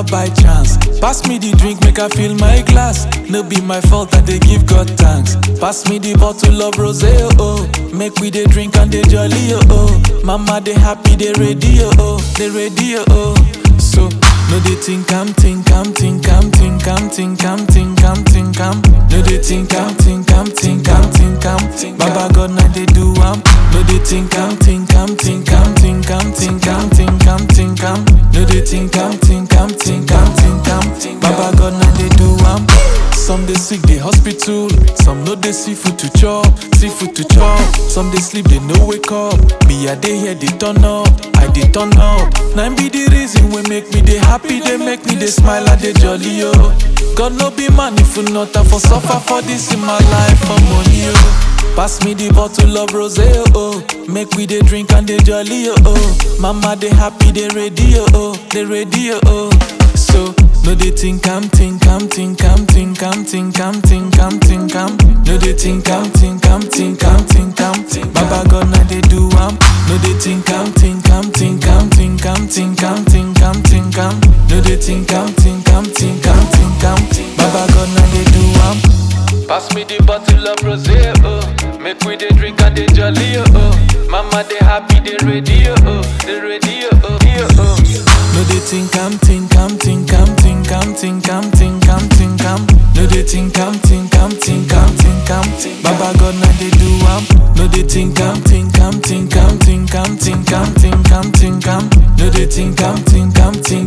not by chance. Pass me the drink, make I fill my glass. No be my fault, I dey give God thanks. Pass me the bottle of rose, oh, oh. Make we dey drink and dey jolly, oh, oh. Mama dey happy, dey ready, oh, oh. Dey ready, oh, oh. So, no dey think I'm think I'm think I'm think I'm think I'm think I'm think I'm No dey think I'm think I'm think I'm think I'm Baba God na dey do am No dey think I'm think I'm think I'm think I'm think I'm think I'm think I'm No dey think I'm think I'm think I'm think I'm Baba God na dey do am Some dey sick dey hospital Some no dey see food to chop See food to chop Some dey sleep dey no wake up Me I dey here dey turn up I dey turn up Na im be the reason wey make me dey happy Dey make me dey smile and dey jolly yo God no be man if you not have for suffer for this in my life for money yo Pass me the bottle of rose oh, oh. Make we dey drink and dey jolly oh, oh. Mama dey happy dey ready oh, oh. Dey ready oh, oh. So no dey think I'm think I'm think I'm think I'm think I'm think I'm think I'm No dey think I'm think I'm think I'm think I'm Baba God na dey do am No dey think I'm think I'm think I'm think I'm think I'm think I'm think I'm No dey think I'm think I'm think I'm think I'm Baba God na dey do am Pass me the bottle of rose oh. Make we dey drink and dey jolly oh, oh. Mama dey happy dey ready oh, oh. Dey ready oh, oh. oh, oh. No dey think I'm think I'm think I'm think I'm think I'm think I'm think I'm No dey think I'm think I'm think I'm think I'm Baba God na dey do am No dey think I'm think I'm think I'm think I'm think I'm think I'm think I'm No dey think I'm think I'm think